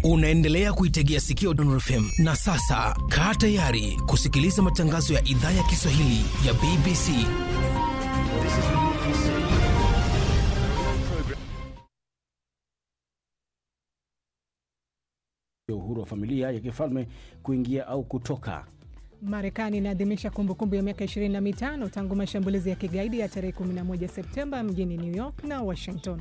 Unaendelea kuitegea sikio Dondor FM na sasa kaa tayari kusikiliza matangazo ya idhaa ya Kiswahili ya BBC. uhuru wa familia ya kifalme kuingia au kutoka. Marekani inaadhimisha kumbukumbu ya miaka 25 tangu mashambulizi ya kigaidi ya tarehe 11 Septemba mjini New York na Washington.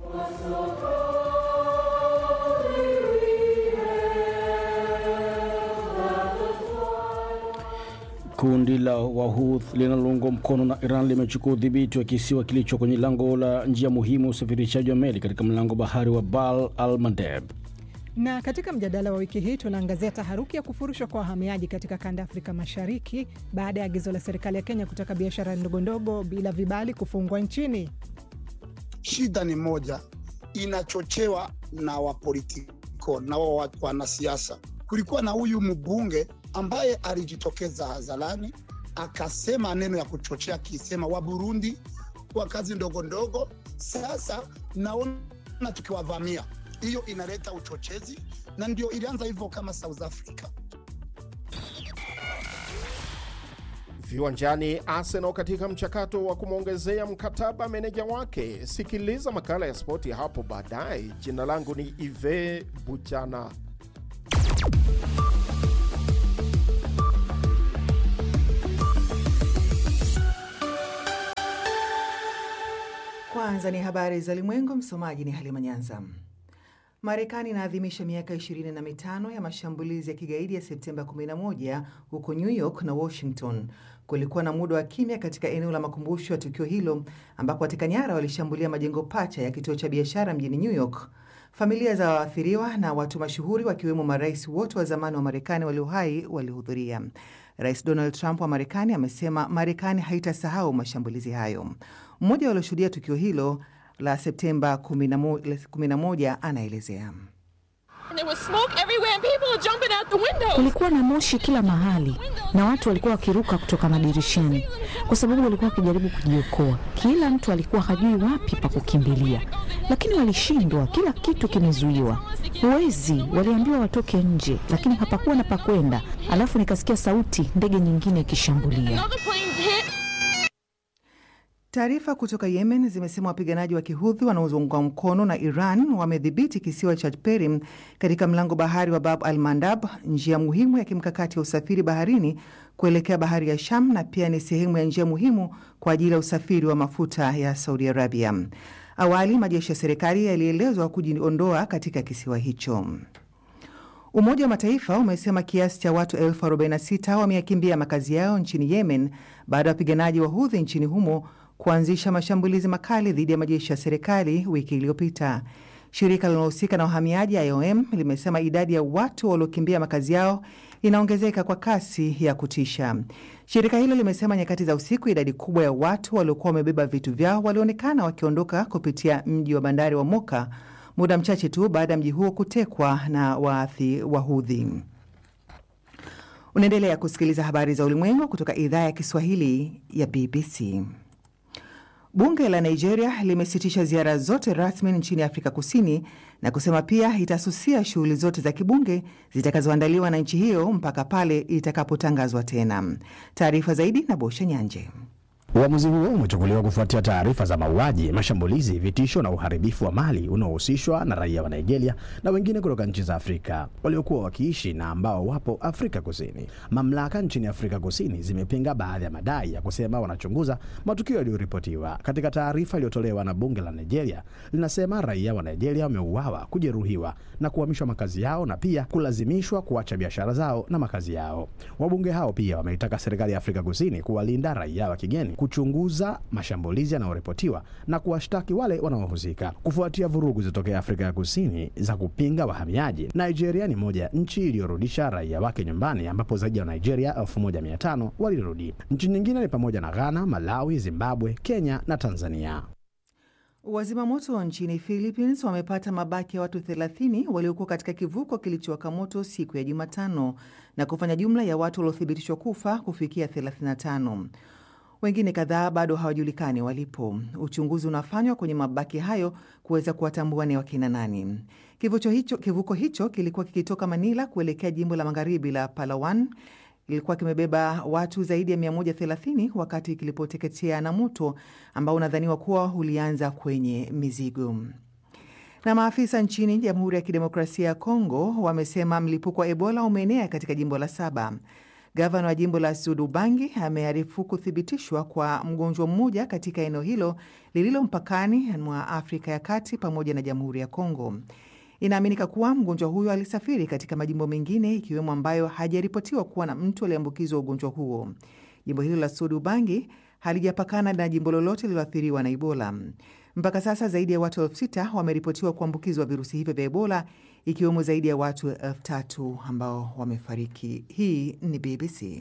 Kundi la Wahouth linaloungwa mkono na Iran limechukua udhibiti wa kisiwa kilicho kwenye lango la njia muhimu usafirishaji wa meli katika mlango bahari wa Bab al Mandeb. Na katika mjadala wa wiki hii tunaangazia taharuki ya kufurushwa kwa wahamiaji katika kanda ya Afrika Mashariki baada ya agizo la serikali ya Kenya kutaka biashara ndogondogo bila vibali kufungwa nchini. Shida ni moja, inachochewa na wapolitiko na wa wanasiasa. Kulikuwa na huyu mbunge ambaye alijitokeza hadharani akasema neno ya kuchochea, akisema wa Burundi kwa kazi ndogo ndogo. Sasa naona tukiwavamia hiyo inaleta uchochezi na ndio ilianza hivyo kama South Africa. Viwanjani, Arsenal katika mchakato wa kumwongezea mkataba meneja wake. Sikiliza makala ya spoti hapo baadaye. Jina langu ni Ive Buchana. Kwanza ni habari za ulimwengu. Msomaji ni Halima Nyanza. Marekani inaadhimisha miaka 25 ya mashambulizi ya kigaidi ya Septemba 11 huko New York na Washington. Kulikuwa na muda wa kimya katika eneo la makumbusho ya tukio hilo ambapo wateka nyara walishambulia majengo pacha ya kituo cha biashara mjini New York. Familia za waathiriwa na watu mashuhuri wakiwemo marais wote wa zamani wa Marekani walio hai walihudhuria. Rais Donald Trump wa Marekani amesema Marekani haitasahau mashambulizi hayo. Mmoja walioshuhudia tukio hilo la Septemba 11 anaelezea. Kulikuwa na moshi kila mahali na watu walikuwa wakiruka kutoka madirishani kwa sababu walikuwa wakijaribu kujiokoa. Kila mtu alikuwa hajui wapi pa kukimbilia, lakini walishindwa. Kila kitu kimezuiwa, huwezi. Waliambiwa watoke nje, lakini hapakuwa na pa kwenda. Alafu nikasikia sauti, ndege nyingine ikishambulia. Taarifa kutoka Yemen zimesema wapiganaji wa kihudhi wanaoungwa mkono na Iran wamedhibiti kisiwa cha Perim katika mlango bahari wa Bab al Mandab, njia muhimu ya kimkakati ya usafiri baharini kuelekea bahari ya Sham, na pia ni sehemu ya njia muhimu kwa ajili ya usafiri wa mafuta ya Saudi Arabia. Awali majeshi ya serikali yalielezwa kujiondoa katika kisiwa hicho. Umoja wa Mataifa umesema kiasi cha watu elfu 46 wameyakimbia makazi yao nchini Yemen baada ya wapiganaji wa Hudhi nchini humo kuanzisha mashambulizi makali dhidi ya majeshi ya serikali wiki iliyopita. Shirika linalohusika na uhamiaji IOM limesema idadi ya watu waliokimbia makazi yao inaongezeka kwa kasi ya kutisha. Shirika hilo limesema nyakati za usiku, idadi kubwa ya watu waliokuwa wamebeba vitu vyao walionekana wakiondoka kupitia mji wa bandari wa Moka muda mchache tu baada ya mji huo kutekwa na waathi Wahudhi. Unaendelea kusikiliza habari za ulimwengu kutoka idhaa ya Kiswahili ya BBC. Bunge la Nigeria limesitisha ziara zote rasmi nchini Afrika Kusini na kusema pia itasusia shughuli zote za kibunge zitakazoandaliwa na nchi hiyo mpaka pale itakapotangazwa tena. Taarifa zaidi na Bosha Nyanje. Uamuzi huo umechukuliwa kufuatia taarifa za mauaji, mashambulizi, vitisho na uharibifu wa mali unaohusishwa na raia wa Nigeria na wengine kutoka nchi za Afrika waliokuwa wakiishi na ambao wapo Afrika Kusini. Mamlaka nchini Afrika Kusini zimepinga baadhi ya madai ya kusema wanachunguza matukio yaliyoripotiwa. Katika taarifa iliyotolewa na bunge la Nigeria, linasema raia wa Nigeria wameuawa, kujeruhiwa na kuhamishwa makazi yao na pia kulazimishwa kuacha biashara zao na makazi yao. Wabunge hao pia wameitaka serikali ya Afrika Kusini kuwalinda raia wa kigeni kuchunguza mashambulizi yanayoripotiwa na kuwashtaki wale wanaohusika. Kufuatia vurugu zilizotokea Afrika ya Kusini za kupinga wahamiaji, Nigeria ni moja ya nchi iliyorudisha raia wake nyumbani, ambapo zaidi ya Nigeria 1500 walirudi. Nchi nyingine ni pamoja na Ghana, Malawi, Zimbabwe, Kenya na Tanzania. Wazima moto nchini Philippines wamepata mabaki ya watu 30 waliokuwa katika kivuko kilichowaka moto siku ya Jumatano na kufanya jumla ya watu waliothibitishwa kufa kufikia 35. Wengine kadhaa bado hawajulikani walipo. Uchunguzi unafanywa kwenye mabaki hayo kuweza kuwatambua ni wakina nani. Kivuko hicho, kivuko hicho kilikuwa kikitoka Manila kuelekea jimbo la magharibi la Palawan. Ilikuwa kimebeba watu zaidi ya 130 wakati kilipoteketea na moto ambao unadhaniwa kuwa ulianza kwenye mizigo. Na maafisa nchini Jamhuri ya Kidemokrasia ya Kongo wamesema mlipuko wa Ebola umeenea katika jimbo la Saba. Gavana wa jimbo la Sud Ubangi amearifu kuthibitishwa kwa mgonjwa mmoja katika eneo hilo lililo mpakani mwa Afrika ya Kati pamoja na Jamhuri ya Kongo. Inaaminika kuwa mgonjwa huyo alisafiri katika majimbo mengine ikiwemo ambayo hajaripotiwa kuwa na mtu aliyeambukizwa ugonjwa huo. Jimbo hilo la Sud Ubangi halijapakana na jimbo lolote lililoathiriwa na Ebola. Mpaka sasa zaidi ya watu elfu sita wameripotiwa kuambukizwa virusi hivyo vya Ebola, ikiwemo zaidi ya watu elfu tatu ambao wamefariki. Hii ni BBC.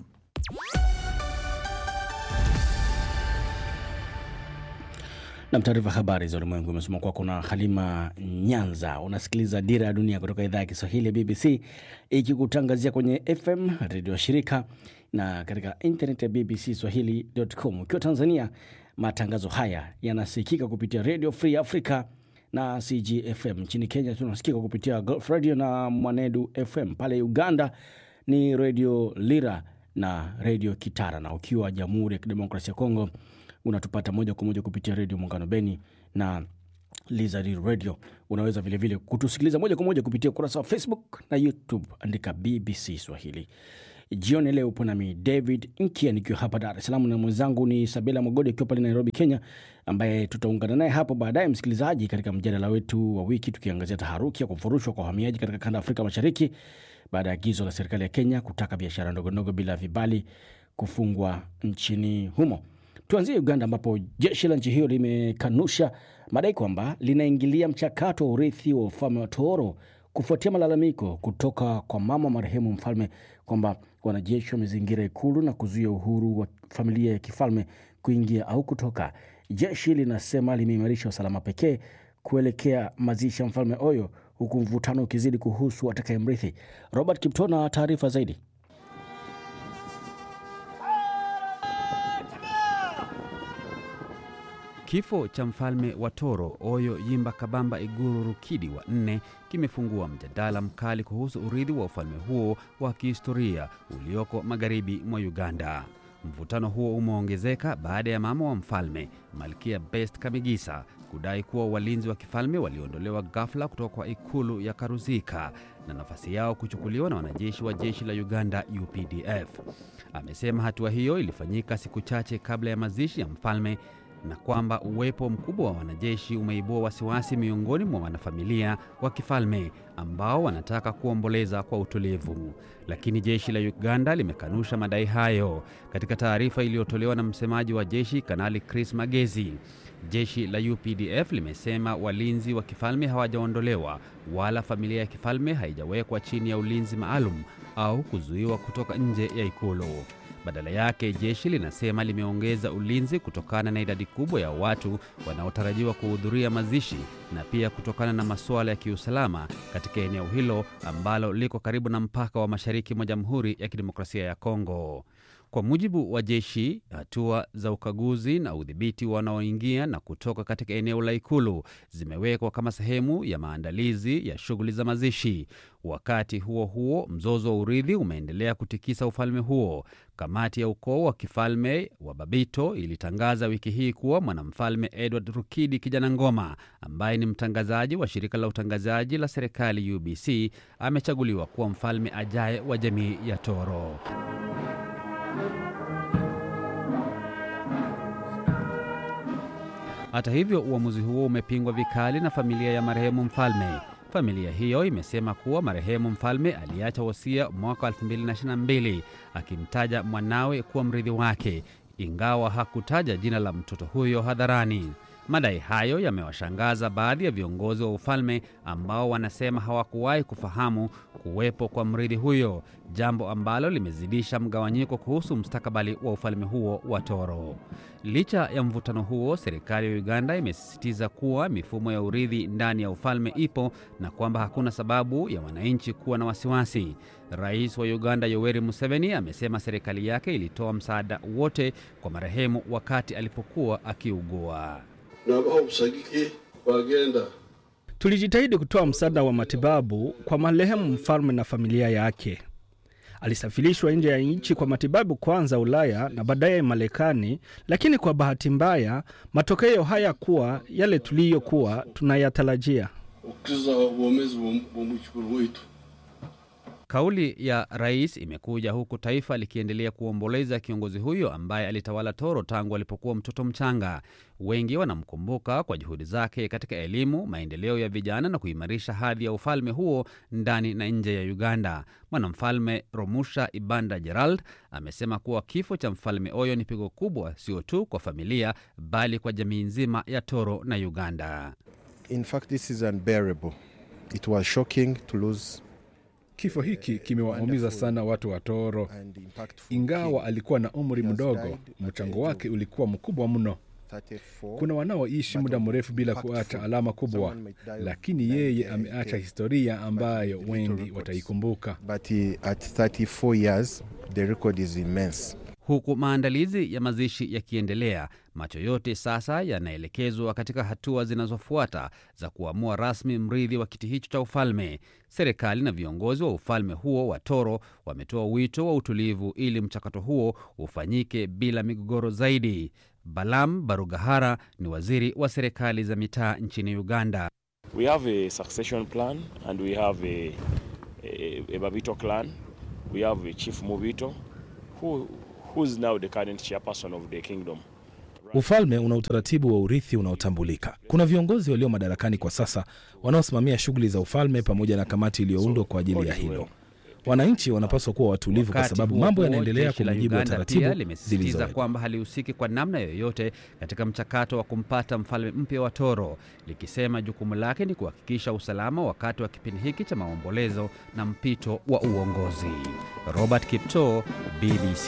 Nam, taarifa habari za ulimwengu imesoma kwako na Halima Nyanza. Unasikiliza Dira ya Dunia kutoka idhaa ya Kiswahili ya BBC ikikutangazia kwenye FM redio ya shirika na katika internet ya BBC Swahili.com. Ukiwa Tanzania, matangazo haya yanasikika kupitia Radio Free Africa na CGFM. Nchini Kenya tunasikika kupitia Gulf Radio na Mwanedu FM. Pale Uganda ni Radio Lira na Radio Kitara, na ukiwa Jamhuri ya Kidemokrasia ya Kongo unatupata moja kwa moja kupitia redio Muungano Beni na Lizard Radio. Unaweza vilevile vile kutusikiliza moja kwa moja kupitia ukurasa wa Facebook na YouTube, andika BBC Swahili. Jioni leo upo nami David Nkia nikiwa hapa Dar es Salaam na mwenzangu ni Sabela Mogodi akiwa pale Nairobi, Kenya, ambaye tutaungana naye hapo baadaye, msikilizaji, katika mjadala wetu wa wiki tukiangazia taharuki ya kufurushwa kwa wahamiaji katika kanda ya Afrika Mashariki baada ya agizo la serikali ya Kenya kutaka biashara ndogondogo bila vibali kufungwa nchini humo. Tuanzie Uganda ambapo jeshi la nchi hiyo limekanusha madai kwamba linaingilia mchakato wa urithi wa ufalme wa Toro kufuatia malalamiko kutoka kwa mama marehemu mfalme kwamba wanajeshi wamezingira ikulu na kuzuia uhuru wa familia ya kifalme kuingia au kutoka. Jeshi linasema limeimarisha usalama pekee kuelekea mazishi ya mfalme Oyo, huku mvutano ukizidi kuhusu atakayemrithi. Robert Kipto na taarifa zaidi. Kifo cha mfalme wa Toro Oyo Yimba Kabamba Iguru Rukidi wa nne kimefungua mjadala mkali kuhusu urithi wa ufalme huo wa kihistoria ulioko magharibi mwa Uganda. Mvutano huo umeongezeka baada ya mama wa mfalme Malkia Best Kamigisa kudai kuwa walinzi wa kifalme waliondolewa ghafla kutoka kwa ikulu ya Karuzika na nafasi yao kuchukuliwa na wanajeshi wa jeshi la Uganda UPDF. Amesema hatua hiyo ilifanyika siku chache kabla ya mazishi ya mfalme na kwamba uwepo mkubwa wa wanajeshi umeibua wasiwasi miongoni mwa wanafamilia wa kifalme ambao wanataka kuomboleza kwa utulivu. Lakini jeshi la Uganda limekanusha madai hayo. Katika taarifa iliyotolewa na msemaji wa jeshi Kanali Chris Magezi, jeshi la UPDF limesema walinzi wa kifalme hawajaondolewa wala familia ya kifalme haijawekwa chini ya ulinzi maalum au kuzuiwa kutoka nje ya ikulu. Badala yake jeshi linasema limeongeza ulinzi kutokana na idadi kubwa ya watu wanaotarajiwa kuhudhuria mazishi na pia kutokana na masuala ya kiusalama katika eneo hilo ambalo liko karibu na mpaka wa mashariki mwa Jamhuri ya Kidemokrasia ya Kongo. Kwa mujibu wa jeshi, hatua za ukaguzi na udhibiti wanaoingia na kutoka katika eneo la ikulu zimewekwa kama sehemu ya maandalizi ya shughuli za mazishi. Wakati huo huo, mzozo wa urithi umeendelea kutikisa ufalme huo. Kamati ya ukoo wa kifalme wa Babito ilitangaza wiki hii kuwa mwanamfalme Edward Rukidi Kijana Ngoma, ambaye ni mtangazaji wa shirika la utangazaji la serikali UBC, amechaguliwa kuwa mfalme ajaye wa jamii ya Toro. Hata hivyo, uamuzi huo umepingwa vikali na familia ya marehemu mfalme. Familia hiyo imesema kuwa marehemu mfalme aliacha wosia mwaka 2022 akimtaja mwanawe kuwa mrithi wake, ingawa hakutaja jina la mtoto huyo hadharani. Madai hayo yamewashangaza baadhi ya viongozi wa ufalme ambao wanasema hawakuwahi kufahamu kuwepo kwa mrithi huyo, jambo ambalo limezidisha mgawanyiko kuhusu mustakabali wa ufalme huo wa Toro. Licha ya mvutano huo, serikali ya Uganda imesisitiza kuwa mifumo ya urithi ndani ya ufalme ipo na kwamba hakuna sababu ya wananchi kuwa na wasiwasi. Rais wa Uganda Yoweri Museveni amesema serikali yake ilitoa msaada wote kwa marehemu wakati alipokuwa akiugua. Tulijitahidi kutoa msaada wa matibabu kwa marehemu mfalme na familia yake. Alisafirishwa nje ya nchi kwa matibabu, kwanza Ulaya na baadaye Marekani, lakini kwa bahati mbaya matokeo hayakuwa yale tuliyokuwa tunayatarajia. Kauli ya rais imekuja huku taifa likiendelea kuomboleza kiongozi huyo ambaye alitawala Toro tangu alipokuwa mtoto mchanga. Wengi wanamkumbuka kwa juhudi zake katika elimu, maendeleo ya vijana na kuimarisha hadhi ya ufalme huo ndani na nje ya Uganda. Mwanamfalme Romusha Ibanda Gerald amesema kuwa kifo cha mfalme Oyo ni pigo kubwa, sio tu kwa familia bali kwa jamii nzima ya Toro na Uganda. In fact, this is unbearable. It was shocking to lose Kifo hiki kimewaumiza sana watu wa Toro. Ingawa alikuwa na umri mdogo, mchango wake ulikuwa mkubwa mno. Kuna wanaoishi muda mrefu bila kuacha alama kubwa, lakini yeye ameacha historia ambayo wengi wataikumbuka. But he, at 34 years, the record is immense. Huku maandalizi ya mazishi yakiendelea, macho yote sasa yanaelekezwa katika hatua zinazofuata za kuamua rasmi mrithi wa kiti hicho cha ufalme. Serikali na viongozi wa ufalme huo wa Toro wametoa wito wa utulivu ili mchakato huo ufanyike bila migogoro zaidi. Balam Barugahara ni waziri wa serikali za mitaa nchini Uganda. We have a succession plan and we have a, a, a Babito clan. We have a Chief Mubito who, who's now the current chairperson of the kingdom. Ufalme una utaratibu wa urithi unaotambulika. Kuna viongozi walio madarakani kwa sasa wanaosimamia shughuli za ufalme pamoja na kamati iliyoundwa kwa ajili ya hilo. Wananchi wanapaswa kuwa watulivu kwa Wakati sababu huo mambo huo, yanaendelea jeshi kwa la mujibu wa Uganda taratibu pia limesisitiza zilizowekwa. kwamba halihusiki kwa namna yoyote katika mchakato wa kumpata mfalme mpya wa Toro, likisema jukumu lake ni kuhakikisha usalama wakati wa kipindi hiki cha maombolezo na mpito wa uongozi. Robert Kipto, BBC.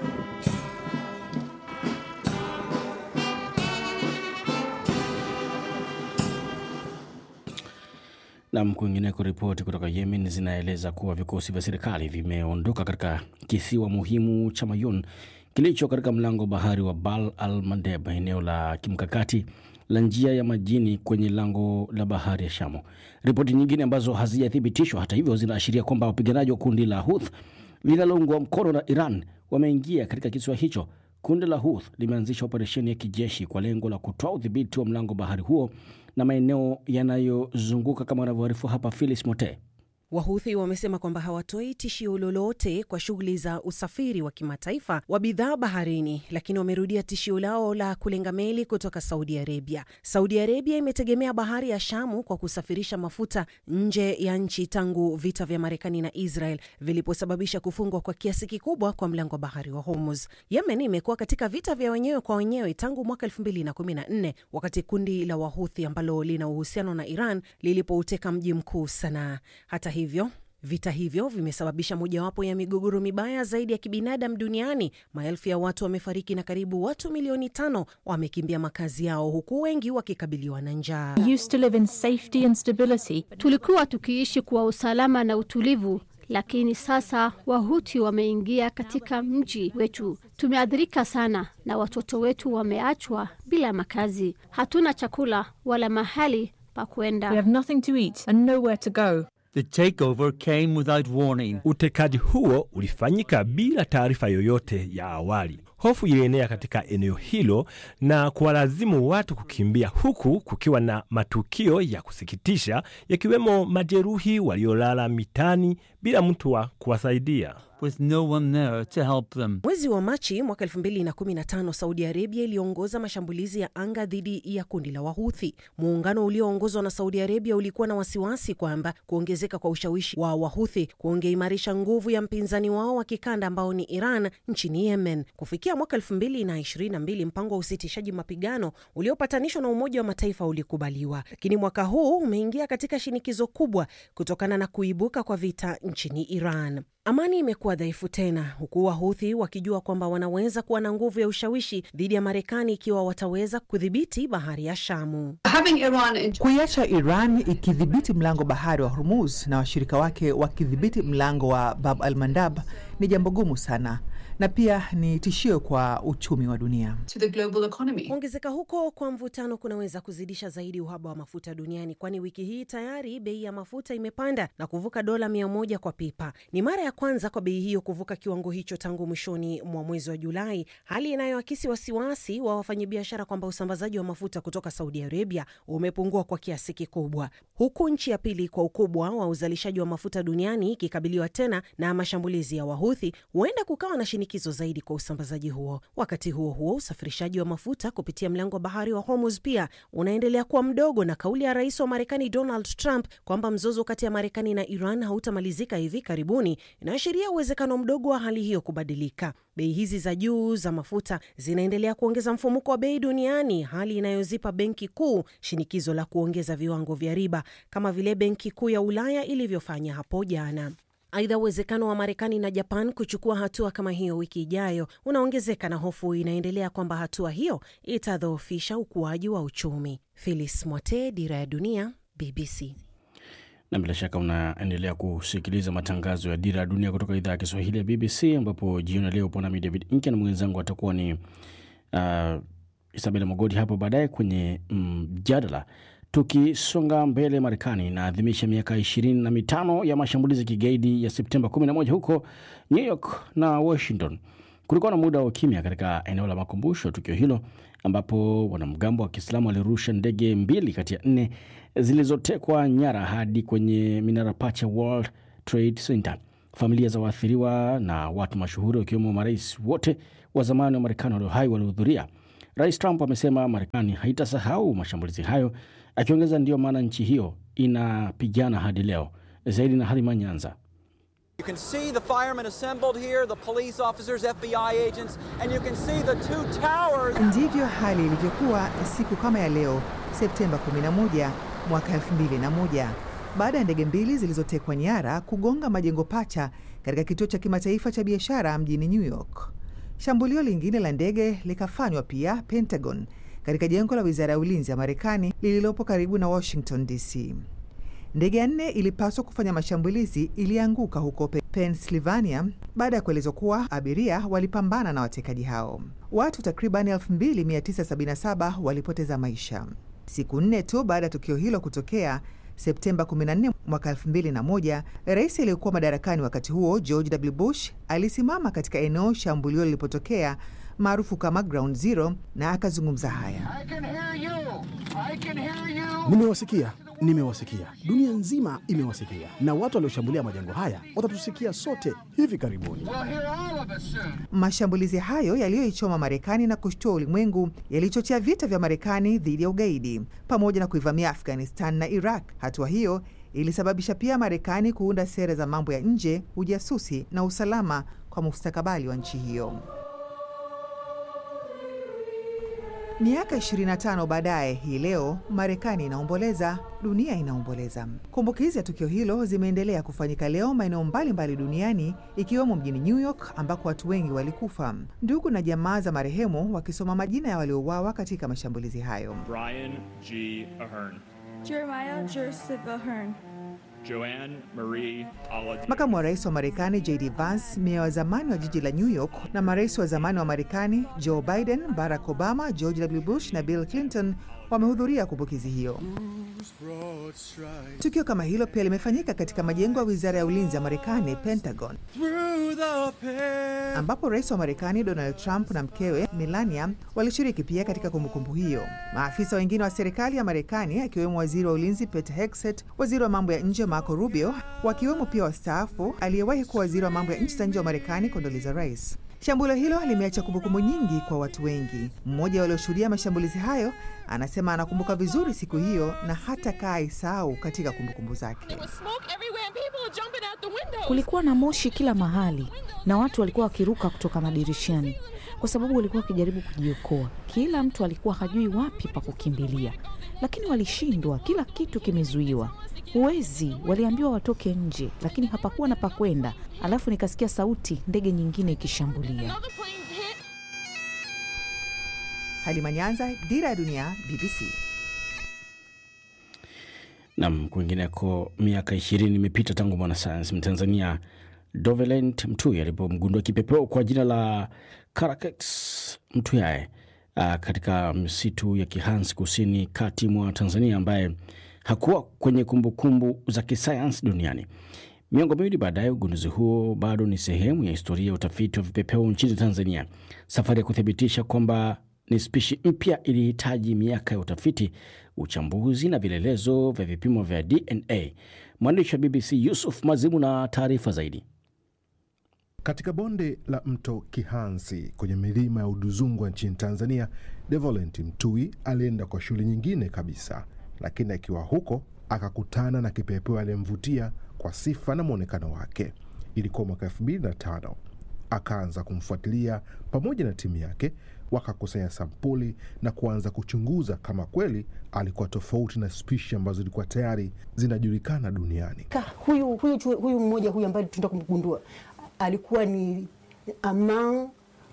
Nam, kwingineko, ripoti kutoka Yemen zinaeleza kuwa vikosi vya serikali vimeondoka katika kisiwa muhimu cha Mayun kilicho katika mlango wa bahari wa Bab al Mandeb, eneo la kimkakati la njia ya majini kwenye lango la bahari ya Shamu. Ripoti nyingine ambazo hazijathibitishwa hata hivyo zinaashiria kwamba wapiganaji wa kundi la Houthi linaloungwa mkono na Iran wameingia katika kisiwa hicho. Kundi la Houthi limeanzisha operesheni ya kijeshi kwa lengo la kutoa udhibiti wa mlango bahari huo na maeneo yanayozunguka kama wanavyoarifu hapa Philis Mote. Wahuthi wamesema kwamba hawatoi tishio lolote kwa shughuli za usafiri wa kimataifa wa bidhaa baharini, lakini wamerudia tishio lao la kulenga meli kutoka Saudi Arabia. Saudi Arabia imetegemea bahari ya Shamu kwa kusafirisha mafuta nje ya nchi tangu vita vya Marekani na Israel viliposababisha kufungwa kwa kiasi kikubwa kwa mlango wa bahari wa Hormuz. Yemen imekuwa katika vita vya wenyewe kwa wenyewe tangu mwaka 2014 wakati kundi la Wahuthi ambalo lina uhusiano na Iran lilipouteka mji mkuu Sanaa. Hata hivyo vita hivyo vimesababisha mojawapo ya migogoro mibaya zaidi ya kibinadamu duniani. Maelfu ya watu wamefariki na karibu watu milioni tano wamekimbia makazi yao, huku wengi wakikabiliwa na njaa. used to live in safety and stability. Tulikuwa tukiishi kwa usalama na utulivu, lakini sasa Wahuti wameingia katika mji wetu. Tumeathirika sana na watoto wetu wameachwa bila makazi. Hatuna chakula wala mahali pa kwenda. We have nothing to eat and nowhere to go. The takeover came without warning. Utekaji huo ulifanyika bila taarifa yoyote ya awali. Hofu ilienea katika eneo hilo na kuwalazimu watu kukimbia, huku kukiwa na matukio ya kusikitisha yakiwemo majeruhi waliolala mitani bila mtu wa kuwasaidia. With no one there to help them. Mwezi wa Machi mwaka 2015 Saudi Arabia iliongoza mashambulizi ya anga dhidi ya kundi la Wahuthi. Muungano ulioongozwa na Saudi Arabia ulikuwa na wasiwasi kwamba kuongezeka kwa ushawishi wa Wahuthi kungeimarisha nguvu ya mpinzani wao wa kikanda ambao ni Iran nchini Yemen. Kufikia mwaka 2022 mpango wa usitishaji mapigano uliopatanishwa na Umoja wa Mataifa ulikubaliwa, lakini mwaka huu umeingia katika shinikizo kubwa kutokana na kuibuka kwa vita nchini Iran. Amani imekuwa dhaifu tena, huku Wahuthi wakijua kwamba wanaweza kuwa na nguvu ya ushawishi dhidi ya Marekani ikiwa wataweza kudhibiti bahari ya Shamu. Kuiacha Iran ikidhibiti mlango bahari wa Hormuz na washirika wake wakidhibiti mlango wa Bab al Mandab ni jambo gumu sana. na pia ni tishio kwa uchumi wa dunia. Kuongezeka huko kwa mvutano kunaweza kuzidisha zaidi uhaba wa mafuta duniani, kwani wiki hii tayari bei ya mafuta imepanda na kuvuka dola mia moja kwa pipa. Ni mara ya kwanza kwa bei hiyo kuvuka kiwango hicho tangu mwishoni mwa mwezi wa Julai, hali inayoakisi wasiwasi wa wafanyabiashara kwamba usambazaji wa mafuta kutoka Saudi Arabia umepungua kwa kiasi kikubwa, huku nchi ya pili kwa ukubwa wa uzalishaji wa mafuta duniani ikikabiliwa tena na mashambulizi ya Wahuthi. Huenda kukawa na shinikizo zaidi kwa usambazaji huo. Wakati huo huo, usafirishaji wa mafuta kupitia mlango wa bahari wa Hormuz pia unaendelea kuwa mdogo, na kauli ya rais wa Marekani Donald Trump kwamba mzozo kati ya Marekani na Iran hautamalizika hivi karibuni inaashiria uwezekano mdogo wa hali hiyo kubadilika. Bei hizi za juu za mafuta zinaendelea kuongeza mfumuko wa bei duniani, hali inayozipa benki kuu shinikizo la kuongeza viwango vya riba kama vile benki kuu ya Ulaya ilivyofanya hapo jana. Aidha, uwezekano wa Marekani na Japan kuchukua hatua kama hiyo wiki ijayo unaongezeka na hofu inaendelea kwamba hatua hiyo itadhoofisha ukuaji wa uchumi. Phyllis Mwote, Dira ya Dunia, BBC. na bila shaka unaendelea kusikiliza matangazo ya Dira ya Dunia kutoka idhaa ya Kiswahili ya BBC, ambapo jioni ya leo upo nami David Inke na mwenzangu atakuwa ni uh, Isabela Mogodi hapo baadaye kwenye mjadala. Tukisonga mbele, Marekani inaadhimisha miaka ishirini na mitano ya mashambulizi ya kigaidi ya Septemba 11 huko New York na Washington. Kulikuwa na muda wa ukimya katika eneo la makumbusho tukio hilo, ambapo wanamgambo wa Kiislamu walirusha ndege mbili kati ya nne zilizotekwa nyara hadi kwenye minara pacha World Trade Center. Familia za waathiriwa na watu mashuhuri wakiwemo marais wote wa zamani wa Marekani walio hai walihudhuria. Rais Trump amesema Marekani haitasahau mashambulizi hayo, akiongeza ndiyo maana nchi hiyo inapigana hadi leo. Zaidi na Halima Nyanza. You can see the firemen assembled here, the police officers, FBI agents, and you can see the two towers. Ndivyo hali ilivyokuwa siku kama ya leo Septemba 11 mwaka 2001 baada ya ndege mbili zilizotekwa nyara kugonga majengo pacha katika kituo cha kimataifa cha biashara mjini New York. Shambulio lingine la ndege likafanywa pia Pentagon, katika jengo la wizara ya ulinzi ya Marekani lililopo karibu na Washington DC. Ndege ya nne ilipaswa kufanya mashambulizi ilianguka huko Pennsylvania baada ya kuelezwa kuwa abiria walipambana na watekaji hao. Watu takriban 2977 walipoteza maisha. Siku nne tu baada ya tukio hilo kutokea Septemba 14 mwaka 2001, rais aliyekuwa madarakani wakati huo George W. Bush alisimama katika eneo shambulio lilipotokea maarufu kama Ground Zero na akazungumza haya. Nimewasikia, nimewasikia, dunia nzima imewasikia, na watu walioshambulia majengo haya watatusikia sote hivi karibuni. Mashambulizi hayo yaliyoichoma Marekani na kushtua ulimwengu yalichochea vita vya Marekani dhidi ya ugaidi pamoja na kuivamia Afghanistan na Iraq. Hatua hiyo ilisababisha pia Marekani kuunda sera za mambo ya nje, ujasusi na usalama kwa mustakabali wa nchi hiyo. Miaka 25 baadaye, hii leo Marekani inaomboleza, dunia inaomboleza. Kumbukizi ya tukio hilo zimeendelea kufanyika leo maeneo mbalimbali duniani, ikiwemo mjini New York ambako watu wengi walikufa, ndugu na jamaa za marehemu wakisoma majina ya waliouawa katika mashambulizi hayo. Brian G. Ahern, Jeremiah Joseph Ahern, Joanne Marie Alad, Makamu wa rais wa Marekani JD Vance, meya wa zamani wa jiji la New York na marais wa zamani wa Marekani Joe Biden, Barack Obama, George W. Bush na Bill Clinton wamehudhuria kumbukizi hiyo. Tukio kama hilo pia limefanyika katika majengo ya wizara ya ulinzi ya Marekani, Pentagon, ambapo rais wa Marekani Donald Trump na mkewe Melania walishiriki pia katika kumbukumbu hiyo. Maafisa wengine wa serikali ya Marekani akiwemo waziri wa ulinzi Pete Hegseth, waziri wa mambo ya nje Marco Rubio, wakiwemo pia wastaafu aliyewahi kuwa waziri wa mambo ya nchi za nje wa Marekani Condoleezza Rice. Shambulio hilo limeacha kumbukumbu nyingi kwa watu wengi. Mmoja walioshuhudia mashambulizi hayo anasema anakumbuka vizuri siku hiyo na hata kaa isahau katika kumbukumbu zake. Kulikuwa na moshi kila mahali na watu walikuwa wakiruka kutoka madirishani kwa sababu walikuwa wakijaribu kujiokoa. Kila mtu alikuwa hajui wapi pa kukimbilia, lakini walishindwa. Kila kitu kimezuiwa, huwezi. Waliambiwa watoke nje, lakini hapakuwa na pa kwenda. Alafu nikasikia sauti, ndege nyingine ikishambulia. Halima Nyanza, Dira ya Dunia, BBC. Nam, kwingineko, miaka ishirini imepita tangu mwanasayansi Mtanzania Dovelent Mtui alipomgundua kipepeo kwa jina la Caracax mtuyae uh, katika msitu ya Kihansi kusini kati mwa Tanzania, ambaye hakuwa kwenye kumbukumbu kumbu za kisayansi duniani. Miongo miwili baadaye, ugunduzi huo bado ni sehemu ya historia ya utafiti wa vipepeo nchini Tanzania. Safari ya kuthibitisha kwamba ni spishi mpya ilihitaji miaka ya utafiti, uchambuzi na vielelezo vya vipimo vya DNA. Mwandishi wa BBC Yusuf Mazimu na taarifa zaidi. Katika bonde la mto Kihansi kwenye milima ya Udzungwa nchini Tanzania, Devolent Mtui alienda kwa shughuli nyingine kabisa, lakini akiwa huko akakutana na kipepeo aliyemvutia kwa sifa na mwonekano wake. Ilikuwa mwaka elfu mbili na tano. Akaanza kumfuatilia pamoja na timu yake, wakakusanya sampuli na kuanza kuchunguza kama kweli alikuwa tofauti na spishi ambazo zilikuwa tayari zinajulikana duniani. Ka, huyu, huyu, huyu mmoja huyu ambaye tunaenda kumgundua alikuwa ni among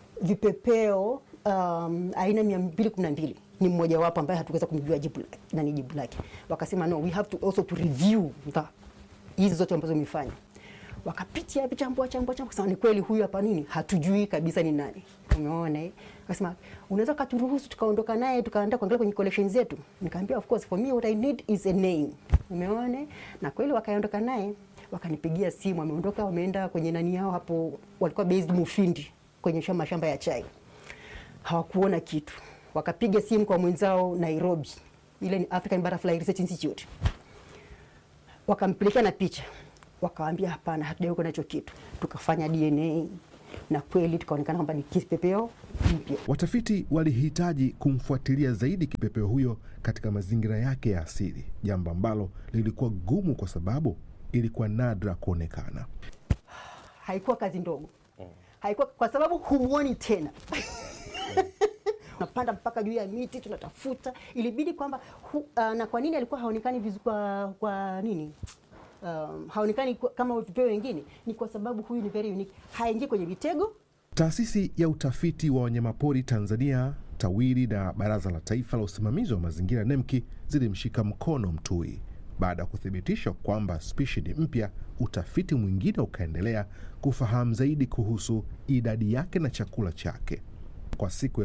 vipepeo um, aina mia mbili kumi na mbili ni mmoja wapo ambaye hatuweza kumjua jibu nani jibu lake. Wakasema no, we have to also to review the hizi zote ambazo imefanya wakapitia vichambua chambua chambua, kusema ni kweli huyu hapa nini, hatujui kabisa ni nani. Umeona eh? Akasema unaweza katuruhusu tukaondoka naye tukaenda kuangalia kwenye collection zetu. Nikamwambia of course for me what I need is a name. Umeona? Na kweli wakaondoka naye wakanipigia simu, wameondoka wameenda kwenye nani yao hapo, walikuwa based Mufindi kwenye shamba shamba ya chai, hawakuona kitu. Wakapiga simu kwa mwenzao Nairobi, ile ni African Butterfly Research Institute, wakampelekea na picha, wakawaambia hapana, hatujaweka nacho kitu. Tukafanya DNA na kweli tukaonekana kwamba ni kipepeo mpya. Watafiti walihitaji kumfuatilia zaidi kipepeo huyo katika mazingira yake ya asili, jambo ambalo lilikuwa gumu kwa sababu ilikuwa nadra kuonekana. Haikuwa kazi ndogo, haikuwa kwa sababu humuoni tena tunapanda mpaka juu ya miti tunatafuta, ilibidi kwamba uh, na kwa nini alikuwa haonekani vizuri kwa, kwa nini um, haonekani kama vipeo wengine? Ni kwa sababu huyu ni very unique, haingii kwenye mitego. Taasisi ya utafiti wa wanyamapori Tanzania TAWIRI na Baraza la Taifa la Usimamizi wa Mazingira NEMKI zilimshika mkono Mtui. Baada ya kuthibitisha kwamba spishi ni mpya, utafiti mwingine ukaendelea kufahamu zaidi kuhusu idadi yake na chakula chake. Kwa siku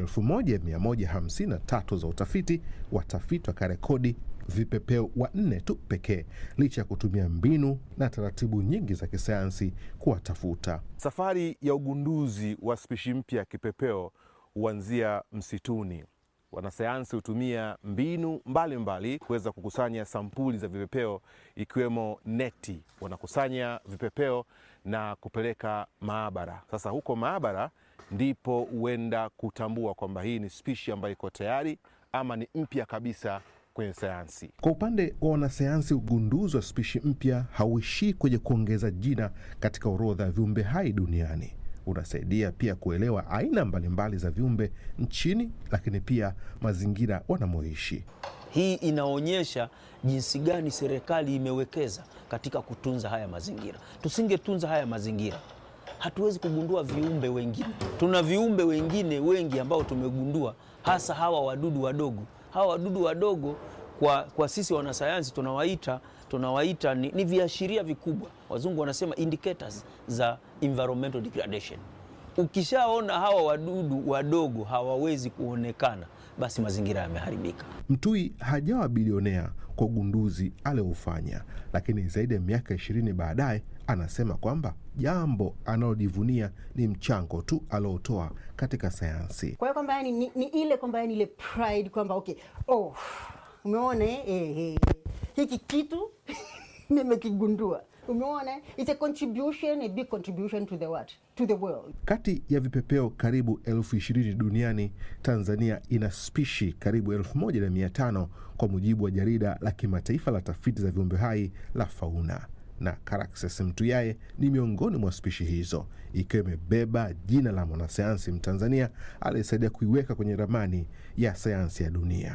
1153 za utafiti, watafiti wakarekodi vipepeo wanne tu pekee, licha ya kutumia mbinu na taratibu nyingi za kisayansi kuwatafuta. Safari ya ugunduzi wa spishi mpya ya kipepeo huanzia msituni. Wanasayansi hutumia mbinu mbalimbali kuweza kukusanya sampuli za vipepeo ikiwemo neti. Wanakusanya vipepeo na kupeleka maabara. Sasa huko maabara ndipo huenda kutambua kwamba hii ni spishi ambayo iko tayari ama ni mpya kabisa kwenye sayansi. Kwa upande wa wanasayansi, ugunduzi wa spishi mpya hauishii kwenye kuongeza jina katika orodha ya viumbe hai duniani unasaidia pia kuelewa aina mbalimbali za viumbe nchini, lakini pia mazingira wanamoishi. Hii inaonyesha jinsi gani serikali imewekeza katika kutunza haya mazingira. Tusingetunza haya mazingira, hatuwezi kugundua viumbe wengine. Tuna viumbe wengine wengi ambao tumegundua, hasa hawa wadudu wadogo. Hawa wadudu wadogo kwa, kwa sisi wanasayansi tunawaita tunawaita ni, ni viashiria vikubwa, wazungu wanasema indicators za environmental degradation. Ukishaona hawa wadudu wadogo hawawezi kuonekana, basi mazingira yameharibika. Mtui hajawa bilionea kwa ugunduzi alioufanya, lakini zaidi ya miaka ishirini baadaye anasema kwamba jambo analojivunia ni mchango tu aliotoa katika sayansi. Kwa hiyo kwamba yani ni, ni ile kwamba yani ile pride kwamba okay, oh, umeona eh, eh, hiki kitu nimekigundua. Umeona, it's a contribution, a big contribution to the what? To the world. Kati ya vipepeo karibu elfu ishirini duniani, Tanzania ina spishi karibu elfu moja na mia tano kwa mujibu wa jarida la kimataifa la tafiti za viumbe hai la Fauna, na Caraxes mtuyaye ni miongoni mwa spishi hizo, ikiwa imebeba jina la mwanasayansi Mtanzania aliyesaidia kuiweka kwenye ramani ya sayansi ya dunia.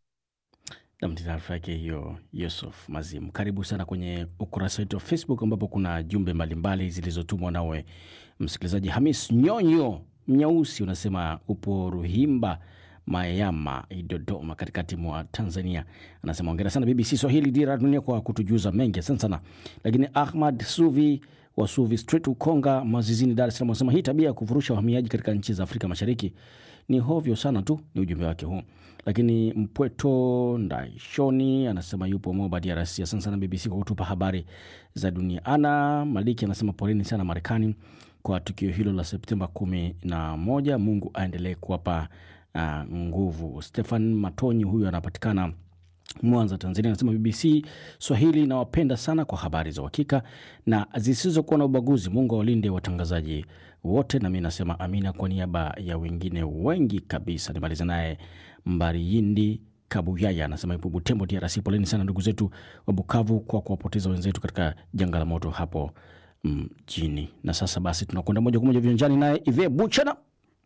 Nam, taarifa yake hiyo Yusuf Mazimu. Karibu sana kwenye ukurasa wetu wa Facebook ambapo kuna jumbe mbalimbali zilizotumwa nawe msikilizaji. Hamis Nyonyo Mnyausi unasema upo Ruhimba Mayama, Dodoma, katikati mwa Tanzania. Anasema ongera sana BBC Swahili, dira ya dunia kwa kutujuza mengi. Asante sana. Lakini Ahmad Suvi Wasuvi Street, Ukonga, Mazizini, Dar es Salaam wanasema hii tabia ya kufurusha wahamiaji katika nchi za Afrika Mashariki ni hovyo sana tu, ni ujumbe wake huu. Lakini Mpweto Ndaishoni anasema yupo Moba, DRC. Asante sana BBC kwa kutupa habari za dunia. Ana Maliki anasema poleni sana Marekani kwa tukio hilo la Septemba kumi na moja. Mungu aendelee kuwapa uh, nguvu. Stefan Matonyi huyu anapatikana Mwanza, Tanzania, anasema BBC Swahili nawapenda sana kwa habari za uhakika na zisizokuwa na ubaguzi. Mungu awalinde watangazaji wote, nami nasema amina kwa niaba ya wengine wengi kabisa. Nimaliza naye Mbariyindi Kabuyaya anasema ipo Butembo, DRC. Poleni sana ndugu zetu wa Bukavu kwa kuwapoteza wenzetu katika janga la moto hapo mjini. Mm, na sasa basi tunakwenda moja kwa moja viwanjani naye Ive Buchana.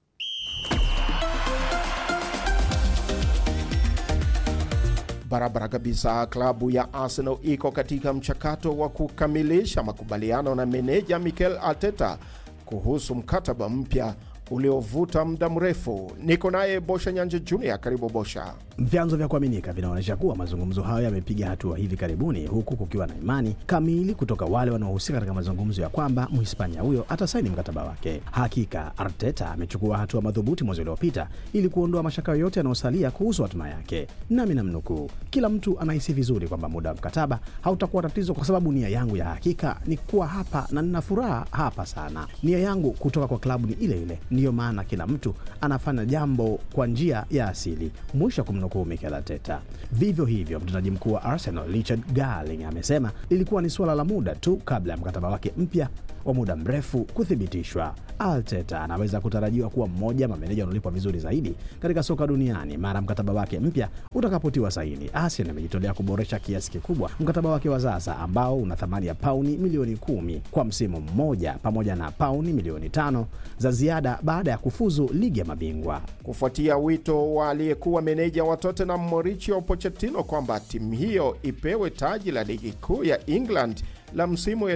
Barabara kabisa. Klabu ya Arsenal iko katika mchakato wa kukamilisha makubaliano na meneja Mikel Arteta kuhusu mkataba mpya uliovuta muda mrefu. Niko naye Bosha Nyanja Junior. Karibu Bosha. Vyanzo vya kuaminika vinaonyesha kuwa mazungumzo hayo yamepiga hatua hivi karibuni, huku kukiwa na imani kamili kutoka wale wanaohusika katika mazungumzo ya kwamba Mhispania huyo atasaini mkataba wake. Hakika Arteta amechukua hatua madhubuti mwezi uliopita ili kuondoa mashaka yoyote yanayosalia kuhusu hatima yake, nami namnukuu, kila mtu anahisi vizuri kwamba muda wa mkataba hautakuwa tatizo, kwa sababu nia yangu ya hakika ni kuwa hapa na nina furaha hapa sana. Nia yangu kutoka kwa klabu ni ile ile, ndiyo maana kila mtu anafanya jambo kwa njia ya asili, mwisho kumnukuu Mikel Arteta. Vivyo hivyo mtendaji mkuu wa Arsenal Richard Garling amesema ilikuwa ni suala la muda tu kabla ya mkataba wake mpya wa muda mrefu kuthibitishwa. Arteta anaweza kutarajiwa kuwa mmoja mameneja wanaolipwa vizuri zaidi katika soka duniani mara mkataba wake mpya utakapotiwa saini. Arsenal imejitolea kuboresha kiasi kikubwa mkataba wake wa sasa ambao una thamani ya pauni milioni kumi kwa msimu mmoja pamoja na pauni milioni tano za ziada baada ya kufuzu ligi ya mabingwa. Kufuatia wito wa aliyekuwa meneja wa Tottenham Mauricio Pochettino kwamba timu hiyo ipewe taji la ligi kuu ya England la msimu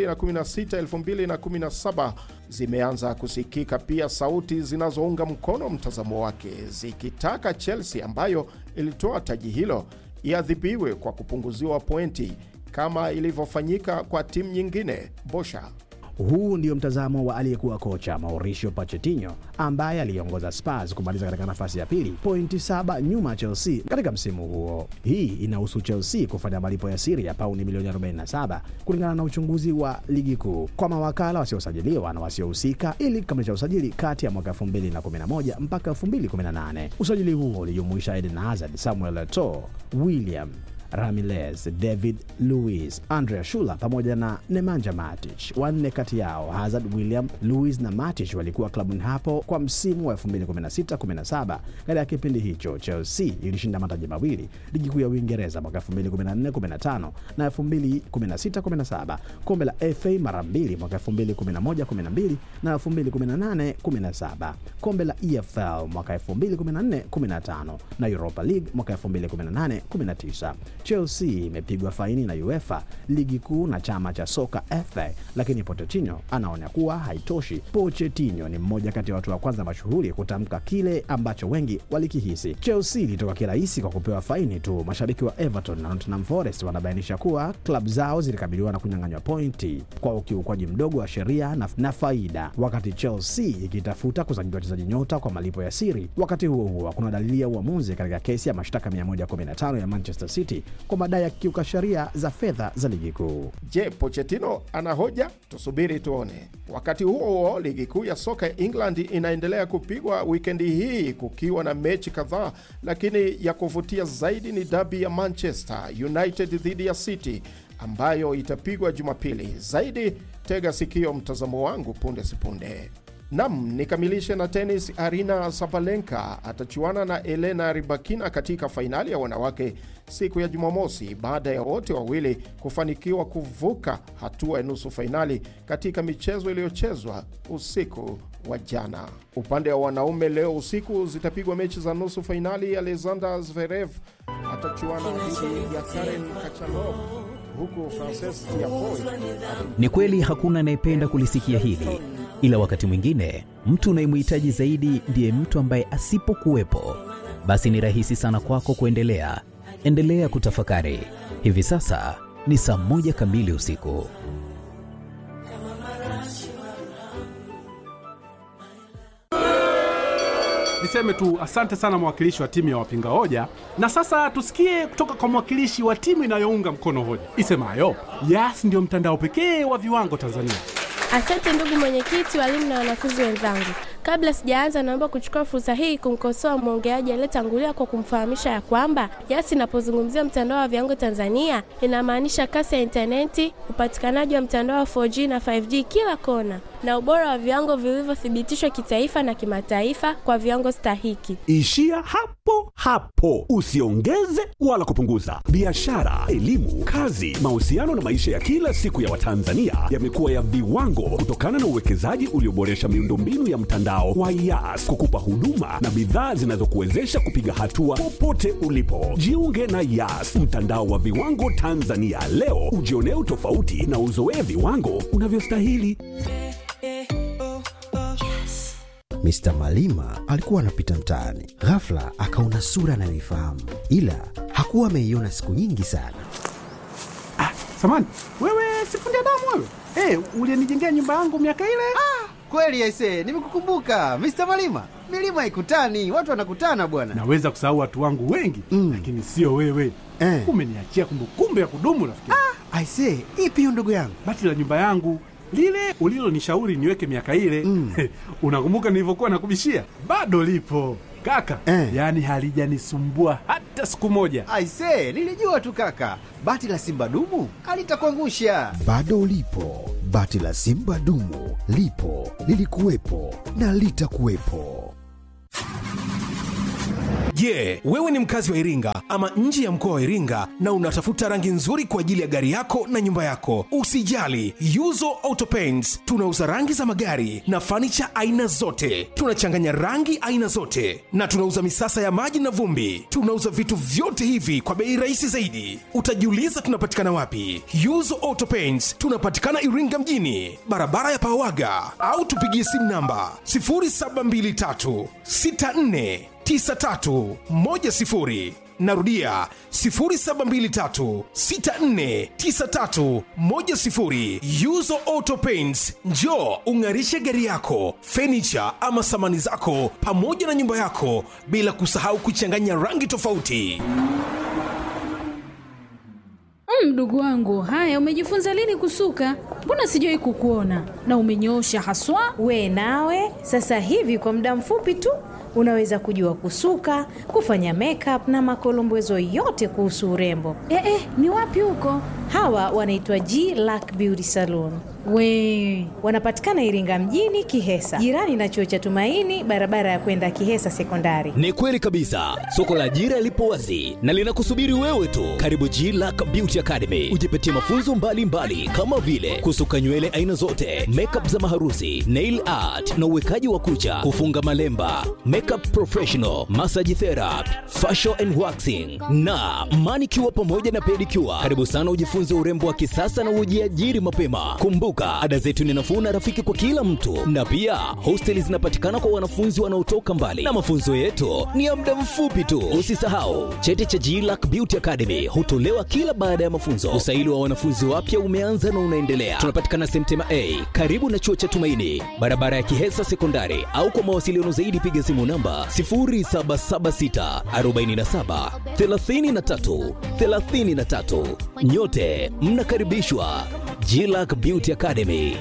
2016-2017 zimeanza kusikika pia sauti zinazounga mkono mtazamo wake zikitaka Chelsea ambayo ilitoa taji hilo iadhibiwe kwa kupunguziwa pointi kama ilivyofanyika kwa timu nyingine. Bosha huu ndio mtazamo wa aliyekuwa kocha Mauricio Pochettino ambaye aliongoza Spurs kumaliza katika nafasi ya pili, pointi saba nyuma ya Chelsea katika msimu huo. Hii inahusu Chelsea kufanya malipo ya siri ya pauni milioni 47 kulingana na uchunguzi wa ligi kuu kwa mawakala wasiosajiliwa na wasiohusika ili kukamilisha usajili kati ya mwaka 2011 mpaka 2018. Usajili huo ulijumuisha Eden Hazard, Samuel Eto'o, William Ramirez, David Luiz, Andrea Shula pamoja na Nemanja Matic. Wanne kati yao Hazard, William, Luiz na Matic walikuwa klabuni hapo kwa msimu wa 2016-17. Katika kipindi hicho Chelsea ilishinda mataji mawili, ligi kuu ya Uingereza mwaka 2014-15 na 2016-17, kombe la FA mara mbili mwaka 2011-12 na 2018-17, kombe la EFL mwaka 2014-15 na Europa League mwaka 2018-19. Chelsea imepigwa faini na UEFA, ligi kuu na chama cha soka FA, lakini Pochettino anaona kuwa haitoshi. Pochettino ni mmoja kati ya watu wa kwanza mashuhuri kutamka kile ambacho wengi walikihisi. Chelsea ilitoka kirahisi kwa kupewa faini tu. Mashabiki wa Everton na Nottingham Forest wanabainisha kuwa klabu zao zilikabiliwa na kunyang'anywa pointi kwa ukiukwaji mdogo wa sheria na, na faida, wakati Chelsea ikitafuta kusajili wachezaji nyota kwa malipo ya siri. Wakati huo huo, hakuna dalili ya uamuzi katika kesi ya mashtaka 115 ya Manchester City kwa madai ya kukiuka sheria za fedha za ligi kuu. Je, Pochettino ana hoja? Tusubiri tuone. Wakati huo huo, ligi kuu ya soka ya England inaendelea kupigwa wikendi hii kukiwa na mechi kadhaa, lakini ya kuvutia zaidi ni dabi ya Manchester United dhidi ya City ambayo itapigwa Jumapili. Zaidi tega sikio mtazamo wangu punde sipunde. Nam, nikamilishe na tenis. Arina Sabalenka atachuana na Elena Rybakina katika fainali ya wanawake siku ya Jumamosi baada ya wote wawili kufanikiwa kuvuka hatua ya nusu fainali katika michezo iliyochezwa usiku wa jana. Upande wa wanaume, leo usiku zitapigwa mechi za nusu fainali. Alexander Zverev atachuana dhidi ya Karen Khachanov huku Frances Tiafoe Ni kweli hakuna anayependa kulisikia hili, ila wakati mwingine mtu unayemhitaji zaidi ndiye mtu ambaye asipokuwepo, basi ni rahisi sana kwako kuendelea. Endelea kutafakari. Hivi sasa ni saa moja kamili usiku. Niseme tu asante sana mwakilishi wa timu ya wapinga hoja, na sasa tusikie kutoka kwa mwakilishi wa timu inayounga mkono hoja isemayo Yas ndio mtandao pekee wa viwango Tanzania. Asante ndugu mwenyekiti, walimu na wanafunzi wenzangu. Kabla sijaanza, naomba kuchukua fursa hii kumkosoa mwongeaji aliyetangulia kwa kumfahamisha ya kwamba Yas inapozungumzia mtandao wa viwango Tanzania inamaanisha kasi ya intaneti, upatikanaji wa mtandao wa 4G na 5G kila kona, na ubora wa viwango vilivyothibitishwa kitaifa na kimataifa kwa viwango stahiki. Ishia hapo hapo, usiongeze wala kupunguza. Biashara, elimu, kazi, mahusiano na maisha ya kila siku ya Watanzania yamekuwa ya viwango kutokana na uwekezaji ulioboresha miundombinu ya mtandao wa Yas kukupa huduma na bidhaa zinazokuwezesha kupiga hatua popote ulipo. Jiunge na Yas, mtandao wa viwango Tanzania leo, ujionee utofauti na uzoee viwango unavyostahili. Mr. Malima alikuwa anapita mtaani, ghafla akaona sura anayoifahamu, ila hakuwa ameiona siku nyingi sana. Samani wewe, sifundi damu wewe, hey, ulienijengea nyumba yangu miaka ile. Kweli aise, nimekukumbuka Mr. Malima. Milima haikutani, watu wanakutana bwana. Naweza kusahau watu wangu wengi mm, lakini sio wewe eh. Umeniachia kumbukumbu ya kudumu rafiki. Ah, aise, ipi hiyo ndugu yangu? Bati la nyumba yangu lile ulilonishauri niweke miaka ile mm. Unakumbuka nilivyokuwa nakubishia? Bado lipo kaka eh. Yaani halijanisumbua hata siku moja. Aise, nilijua tu kaka, bati la simba dumu alitakuangusha. Bado lipo bati la simba dumu, lipo lilikuwepo na litakuwepo. Je, yeah, wewe ni mkazi wa Iringa ama nje ya mkoa wa Iringa na unatafuta rangi nzuri kwa ajili ya gari yako na nyumba yako? Usijali, Yuzo Auto Paints tunauza rangi za magari na fanicha aina zote. Tunachanganya rangi aina zote na tunauza misasa ya maji na vumbi. Tunauza vitu vyote hivi kwa bei rahisi zaidi. Utajiuliza tunapatikana wapi? Yuzo Auto Paints tunapatikana Iringa mjini, barabara ya Pawaga, au tupigie simu namba 0723 64 9310 narudia 0723649310 yuzo auto paints njo ung'arishe gari yako fenicha ama samani zako pamoja na nyumba yako bila kusahau kuchanganya rangi tofauti mdogo mm, wangu haya umejifunza lini kusuka mbona sijawai kukuona na umenyoosha haswa we nawe sasa hivi kwa muda mfupi tu unaweza kujua kusuka kufanya makeup na makolombezo yote kuhusu urembo e, e, ni wapi huko hawa wanaitwa g lack beauty salon we wanapatikana iringa mjini kihesa jirani na chuo cha tumaini barabara ya kwenda kihesa sekondari ni kweli kabisa soko la ajira lipo wazi na linakusubiri wewe tu karibu g lack beauty academy ujipatie mafunzo mbalimbali mbali, kama vile kusuka nywele aina zote makeup za maharusi nail art na uwekaji wa kucha kufunga malemba makeup professional massage therapy facial and waxing na manicure pamoja na pedicure karibu sana ujifunze urembo wa kisasa na ujiajiri mapema kumbuka ada zetu ni nafuu na rafiki kwa kila mtu na pia hosteli zinapatikana kwa wanafunzi wanaotoka mbali na mafunzo yetu ni ya muda mfupi tu usisahau cheti cha glac beauty academy hutolewa kila baada ya mafunzo usaili wa wanafunzi wapya umeanza na unaendelea tunapatikana semtema a karibu na chuo cha tumaini barabara ya kihesa sekondari au kwa mawasiliano zaidi piga simu namba 0776 47 33 33 nyote mnakaribishwa glac beauty academy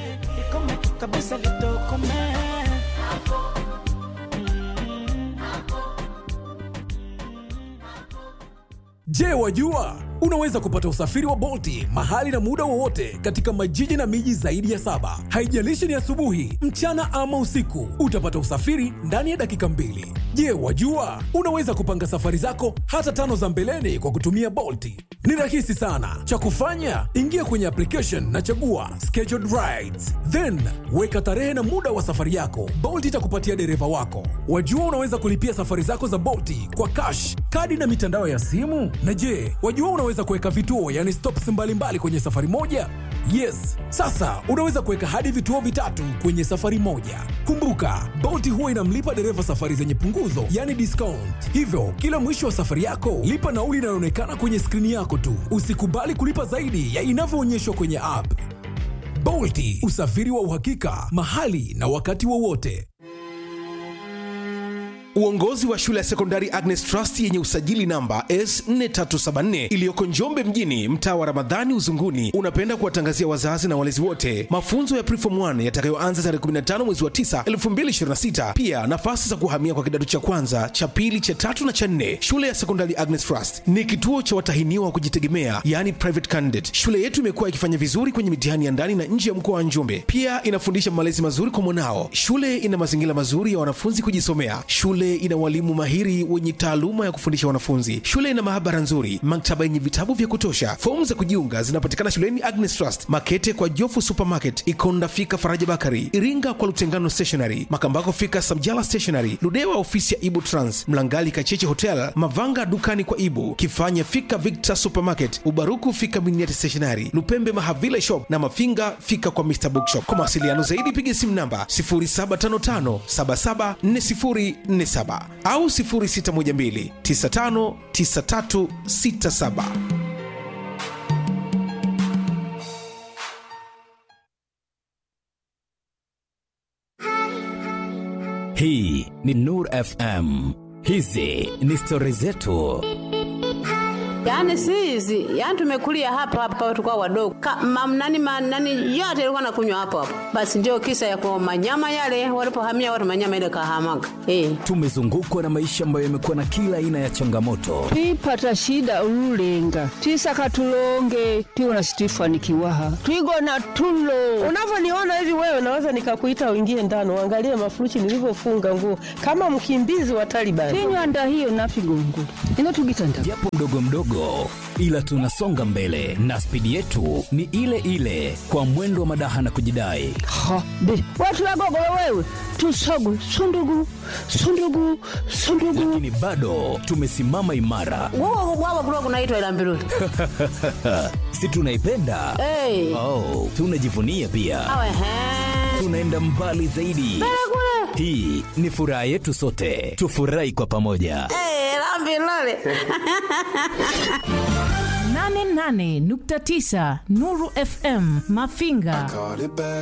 Je, wajua unaweza kupata usafiri wa Bolti mahali na muda wowote katika majiji na miji zaidi ya saba. Haijalishi ni asubuhi, mchana ama usiku, utapata usafiri ndani ya dakika mbili. Je, wajua unaweza kupanga safari zako hata tano za mbeleni kwa kutumia Bolti? Ni rahisi sana. Cha kufanya, ingia kwenye application na chagua scheduled rides, then weka tarehe na muda wa safari yako. Bolt itakupatia dereva wako. Wajua unaweza kulipia safari zako za Bolti kwa cash, kadi na mitandao ya simu. Na je, wajua unaweza kuweka vituo, yani stops mbalimbali mbali kwenye safari moja? Yes, sasa unaweza kuweka hadi vituo vitatu kwenye safari moja. Kumbuka, Bolt huwa inamlipa dereva safari zenye punguzo, yani discount. Hivyo kila mwisho wa safari yako lipa nauli inayoonekana kwenye skrini yako tu. Usikubali kulipa zaidi ya inavyoonyeshwa kwenye app. Bolti, usafiri wa uhakika mahali na wakati wowote. Uongozi wa shule ya sekondari Agnes Trust yenye usajili namba S4374 iliyoko Njombe mjini, mtaa wa Ramadhani Uzunguni, unapenda kuwatangazia wazazi na walezi wote mafunzo ya Preform 1 yatakayoanza tarehe 15 mwezi wa 9 2026. Pia nafasi za kuhamia kwa kidato cha kwanza, cha pili, cha tatu na cha nne. Shule ya sekondari Agnes Trust ni kituo cha watahiniwa wa kujitegemea, yani private candidate. Shule yetu imekuwa ikifanya vizuri kwenye mitihani ya ndani na nje ya mkoa wa Njombe. Pia inafundisha malezi mazuri kwa mwanao. Shule ina mazingira mazuri ya wanafunzi kujisomea. Shule ina walimu mahiri wenye taaluma ya kufundisha wanafunzi. Shule ina maabara nzuri, maktaba yenye vitabu vya kutosha. Fomu za kujiunga zinapatikana shuleni Agnes Trust, Makete kwa Jofu Supermarket, Ikonda fika Faraja Bakari, Iringa kwa Lutengano Stationery, Makambako fika Samjala Stationery, Ludewa ofisi ya Ibu Trans, Mlangali Kacheche Hotel, Mavanga dukani kwa Ibu, Kifanya fika Victor Supermarket, Ubaruku fika Miniati Stationery, Lupembe Mahavila Shop na Mafinga fika kwa Mr Bookshop. Kwa mawasiliano zaidi piga simu namba 0755774047 au 0612959367. Hii ni Nur FM. Hizi ni stori zetu. Yaani si hizi, yaani tumekulia hapa hapa tukao wadogo. Mamnani manani yote ilikuwa nakunywa hapo hapo. Basi ndio kisa ya kwa manyama yale walipohamia watu manyama ile kahamaga. Eh. Tumezungukwa na maisha ambayo yamekuwa na kila aina ya changamoto, twipata shida ululenga twisaka tulonge twiwona situifanikiwaha twigona tulo unavyoniona hivi wewe naweza nikakuita uingie ndani uangalie mafuruchi nilivyofunga nguo kama mkimbizi wa Taliban. tinywanda hiyo nafigongula ino tugitanda japo mdogo mdogo, ila tunasonga mbele na spidi yetu ni ile ile, kwa mwendo wa madaha na kujidai. ha be watu wagogolo wewe tusogu sundugu sundugu sundugu Lakini bado tumesimama imara, Wao wao kulikuwa kunaitwa ila mbiruli. si tunaipenda? Eh. Oh, tunajivunia pia, Awe he. tunaenda mbali zaidi. Hii ni furaha yetu sote, tufurahi kwa pamoja. Eh, la mbiruli. 88.9 Nuru FM Mafinga.